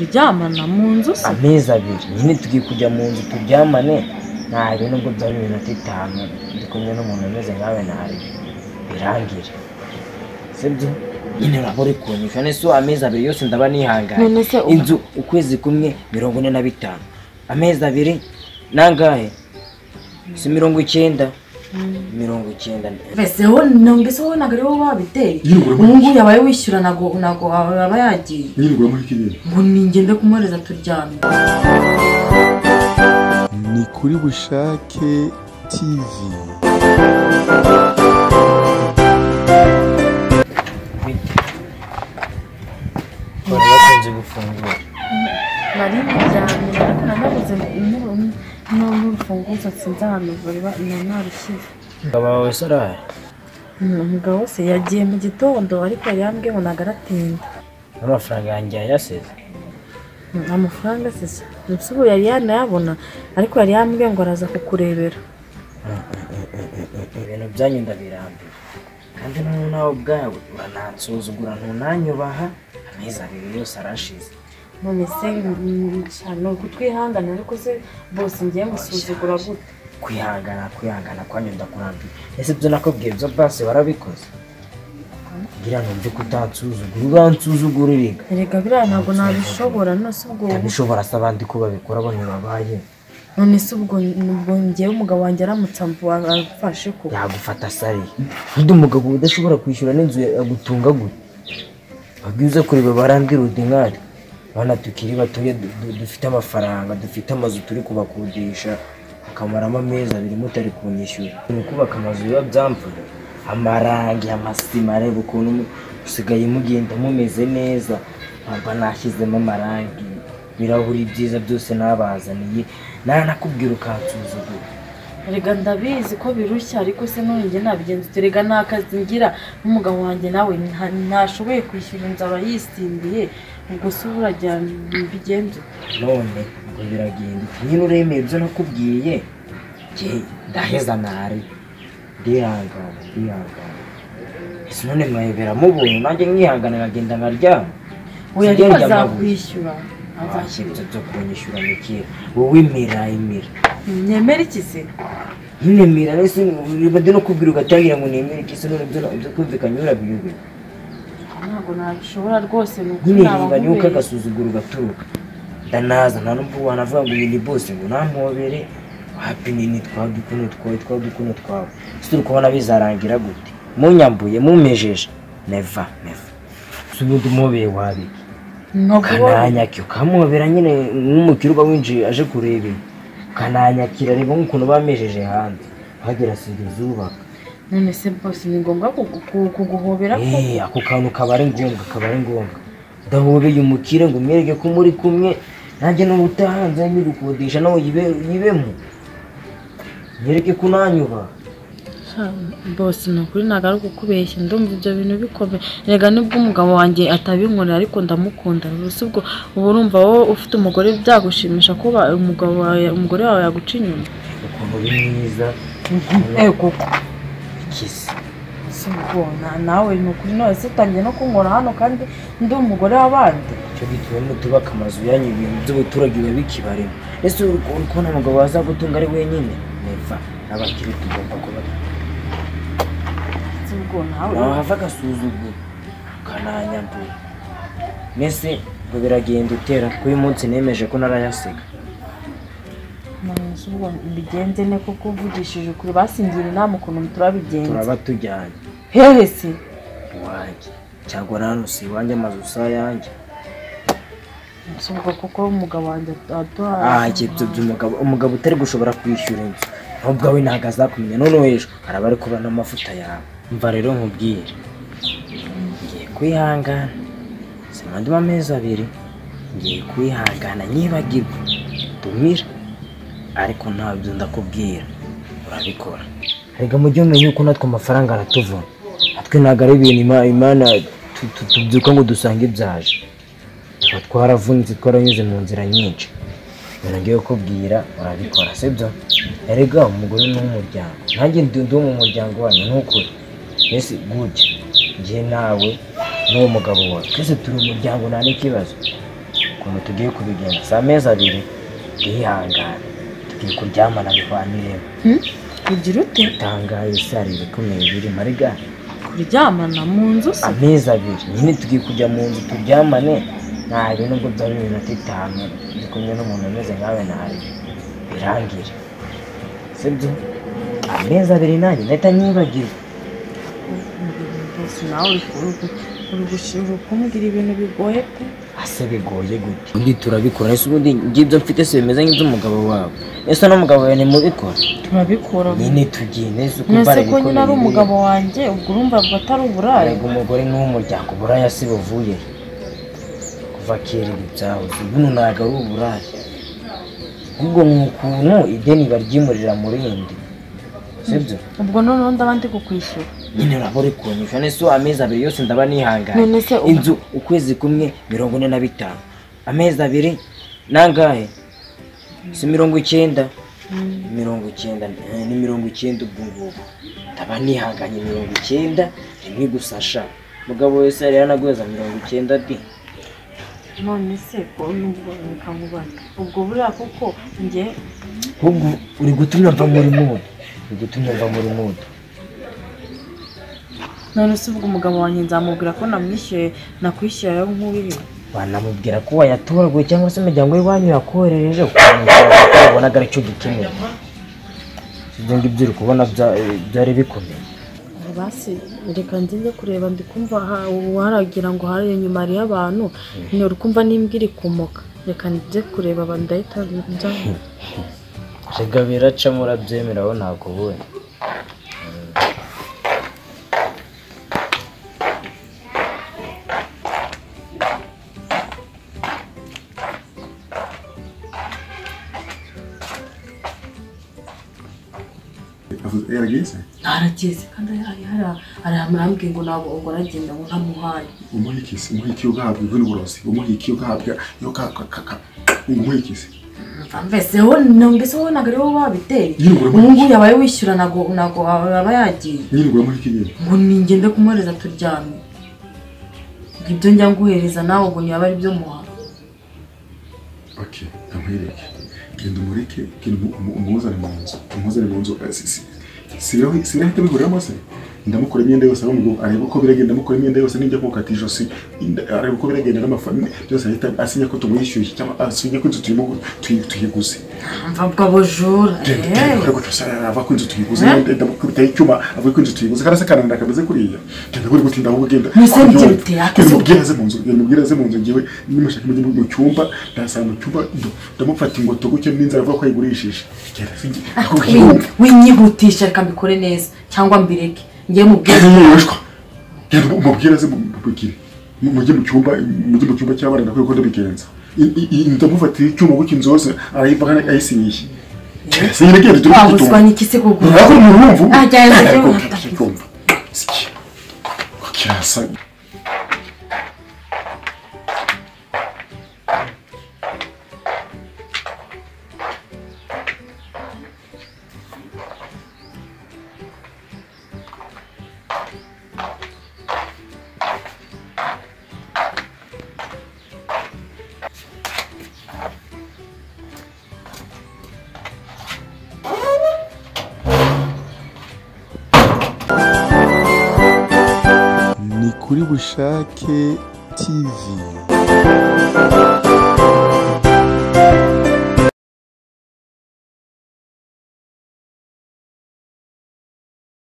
Kuryamana mu nzu se amezi abiri nyine tugiye kujya mu nzu turyamane ntaje nubwo byari iminota itanu ndi kumwe n'umuntu umeze nkawe ntaje birangire sibyo nyine uraba uri kunyisha nese amezi abiri yose ndaba nihanganye None se ubu- inzu ukwezi kumwe mirongo ine na bitanu amezi abiri nangahe si mirongo icyenda mirongo icyenda mbese wowe numvise wowe ntabwo ari wowe wabiteye Yirirwa ubu ngubu yabaye wishyura ntabwo ntabwo aba yagiye yirirwa muri kiriya ngo ningende kumwohereza turyame ni kuri bushake tv bari bakunze gufungura nari ndyamye ariko nanabuze n'urufunguzo nsinze ahantu vuba narushyize umugabo wawe sarari umugabo wese yagiye mu gitondo ariko yari yambwiye ngo ntabwo aratinda n'amafaranga yanjye yayasize Mm, amafaranga sisa ndetse ubu yari yanayabona ariko yari yambwiye ngo araza kukurebera ibintu byanyu ndabirambiwe kandi noneho nawe ubwawe uranansuzugura ntunanyubaha amezi abiri yose arashize none se mm, sha, ni ukutwihangana ariko se bose ngiye musuzugura gute kwihangana kwihangana kwanyu ndakurambiwe ese ibyo nakubwiye byo basi warabikoze ngira ngo mbyuke utansuzugura uransuzugura uriga erega biriya ntabwo nabishobora nonese ubwo ntabishobora se abandi ko babikora bano babaye nonese ubwo ubwo ngewe umugabo wanjye aramutse amvu- amfashe ko yagufata sariye undi umugabo udashobora kwishyura n'inzu yagutunga gute babwize kureba barambwira uti nkari bana tukiri batuye du- du- dufite amafaranga dufite amazu turi kubakodesha akamaramo amezi abiri mutari kunyishyura ni kubaka amazu biba byamvuye amarangi amasima areba ukuntu mu- usigaye mugenda mumeze neza ntabwo nashyizemo amarangi ibirahuri byiza byose nabazaniye nanakubwira ukansuzugura erega ndabizi ko birushya ariko se none njye nabigenza ute? erega nta kazi ngira n'umugabo wanjye nawe nta- ntashoboye kwishyura inzu aba yisimbiye ubwo se burajya mbigenze ute? none ngo biragenda uti nyine uremeye ibyo nakubwiye jye ndaheza nari ndihangana ndihangana ese none mwawe biramubonye nanjye nkihangana nkagenda nkaryama oya Sinjya ariko ndyama azakwishyura Wahashya azakwishyura ibyo byo kunyishyura mikira wowe imira imira nyemera iki se nyine mira rero se bade no kubwira ugatangira ngo nemere iki se none ibyo ibyo kumvikanye urabiyubira ntabwo nabishobora rwose ni uko nyine naba reba niba nkubeshye. ukagasuzugura ugaturuka ndanaza nta n'ubwo wanavuga ngo uyu ni bose ngo nampobere wapine ni twawe dukuno twawe twawe dukuno twawe ese uri kubona bizarangira gute munyambuye mumejeje neva neva si ubundi umwobeye wabiki Ntabwo- kananyakira ukamuhobera nyine nk'umukire uba winjiye aje kureba ibi kananyakira reba nk'ukuntu bamejeje hanze hagira sinjye ubaka none se bose ni ngombwa kugu- ku- kuguhobera ko Eh, ako kantu kaba ari ngombwa kaba ari ngombwa ndahobeye umukire ngo umwereke ko muri kumwe nanjye n'ubu utahanze nyigukodesha nawe yibe- yibemo nyereke ko unanyuba bose ni ukuri ntabwo ari ukukubeshya ndumva ibyo bintu bikomeye rega nubwo umugabo wanjye atabinkorera ariko ndamukunda rwose ubwo uba urumva wowe ufite umugore byagushimisha ko ba- umugabo wawe- umugore wawe yaguca inyuma ukuntu uri mwiza koko kisi si ubwo na- nawe ni ukuri none se utangiye no kunkora hano kandi ndi umugore w'abandi icyo gituma mutubaka amazu yanyu ibintu by'abaturage biba bikibarimo ese uri uri kubona umugabo wazagutunga ari wenyine neva n'abakire tugomba kuba si ubwo nawe wahava agasuzuguro kananyambuye mbese ngo biragenda utera ko uyu munsi nemeje ko narayasiga nonese ubwo mbigenze ne kuko uvugishije ukuri basingira inama ukuntu turabigenza turaba tujyanye hehe se iwanjye cyangwa nano si iwanjye amazu si ayanjye si ubwo kuko umugabo wanjye aduha ahajye ibyo by'umugabo umugabo utari gushobora kwishyura inzu nawe ubwawe ntabwo azakumenya noneho ejo araba ari kubura n'amavuta yawe mva rero nkubwire ngiye kwihangana simandimo amezi abiri ngiye kwihangana nyibagirwe dumira ariko ntabyo ndakubwira urabikora reka mujye mumenya yuko natwe amafaranga aratuvuna natwe ntabwo ari ibintu Ima- imana tu- tu- tubyuka ngo dusange ibyaje tuba twaravunitse twaranyuze mu nzira nyinshi ibintu ngiye kukubwira urabikora sibyo erega umugore ni uw'umuryango nanjye ndi ndi uwo mu muryango wanyu ni ukuri mbese gutya njye nawe n'uwo mugabo wawe twese turi umuryango nta n'ikibazo ukuntu tugiye kubigenza si amezi abiri twihangane tugiye kuryamana bivaniremo ugira ute tangaye sare ibikomeye biri mariga kuryamana mu nzu se amezi abiri nyine tugiye kujya mu nzu turyamane ntabe nubwo byaba iminota itanu ndi kumwe n'umuntu umeze nkawe ntabe birangire sibyo amezi abiri nanjye ndahita nyibagirwa bose nawe uri gushimira kumbwira ibintu bigoye pe ase bigoye gute undi turabikora ese ubundi ngibyo mfite se bimeze nk'iby'umugabo wawe ese n'umugabo wawe ntimubikora turabikora nyine tugende ese uko mwese mbara ko nyine ari ibikomeye biri. umugabo wanjye ubwo urumva ngo atari uburaya arega umugore n'umuryango uburaya si buvuye kuva kera ibi byahoze buno ntabwo ari uburaya ahubwo ni ukuntu ideni baryimurira mu rindi sibyo ubwo noneho ndaba ndi kukwishyura nyine uraba uri kunyisha nese amezi abiri yose ndaba nihanganye none se ubu- inzu ukwezi kumwe mirongo ine na bitanu amezi abiri nangahe si mirongo icyenda mirongo icyenda eh, ni mirongo icyenda ubwo ngubu ndaba nihanganye mirongo icyenda rimwe gusa sha mugabo wese yari yanagweza mirongo icyenda di none se ko nubwo reka nkubane ubwo buriya kuko njye ahubwo uri gutumya mva muri mudu uri gutumya mva muri mudu none se ubwo umugabo wanjye nzamubwira ko namwishyuye nakwishyura rero nk'uriwe wanamubwira ko wayatoraguye cyangwa se umuryango w'iwanyu yakoherereje ukamubwira ko wabonaga aricyo gikeneye ibyo ngibyo uri kubona bya- eh, byari bikomeye basi reka nze njye kureba ndi kumva ha- waragira ngo hari inyuma hariyo abantu ni kumva n'imbwa iri kumoka reka njye kureba abantu ndahita njya rega biracamo urabyemera aho ntabwo ubuwe Avuze- yaragize ntarakeze kandi hari hari hari amarambwiye ngo ntabwo ubwo aragenda ngo ntamuhaye umuhikisi umuhiki ugahabwa ivu n'uburozi umuhiki ugahabwa iyo ka ka ka ka umuhikisi mbese wowe mbese wowe ntabwo ariwe babiteye Yirukura muri ubu ngubu yabaye wishyura ntabwo ntabwo aba yagiye nyirirwa muhiki nyine ngo ningende kumuhereza turyame ngo ibyo njya nguhereza nawe ngo ntiyaba ari byo muha ok ntamwereke genda umureke genda umu- umu- umuzane mu nzu umuzane mu nzu eh, si- si- si biraho- si birahita bihuriramo se ndamukora imyenda yose ahubwo ngo arebe uko biragenda ndamukora imyenda yose nijya kumukata ijosi inda- arebe uko biragenda n'amafaranga byose ahita asinya ko tumwishyuye cyangwa asinya ko inzu turimo gu- tuyi- tuyiguze mva bwa bujura genda gutya ava ko inzu tuyiguze ndamukubita icyuma avuga ko inzu tuyiguze kandi asakananira akameze kuriya genda kuri gutinda ahubwo genda Mwese mugira ute? genda umubwire aze mu nzu genda umubwire aze mu nzu ngewe nimushaka mujye mu cyumba ndasanga mu cyumba ndo- ndamufata ingoto gutya n'inzara avuga ko ayigurishije genda se nge- Wi- winyihutisha reka mbikore neza cyangwa mbireke njye mubwire genda yoroshwa genda umubwire aze mubwire mujye mu cyumba mujye mu cyumba cy'abana ndakwiye ko ndabigenza I- i- i- ndamufatira icyuma gutya inzu yose arayivanga ayisinyiye genda se nyine genda turi ku wabuzwa gitumba n'iki se kugura Ntabwo urumva ubu? Ah, cyane, cyane. Ariko utacyumva. Siki. Kirasa. ni kuri bushake tv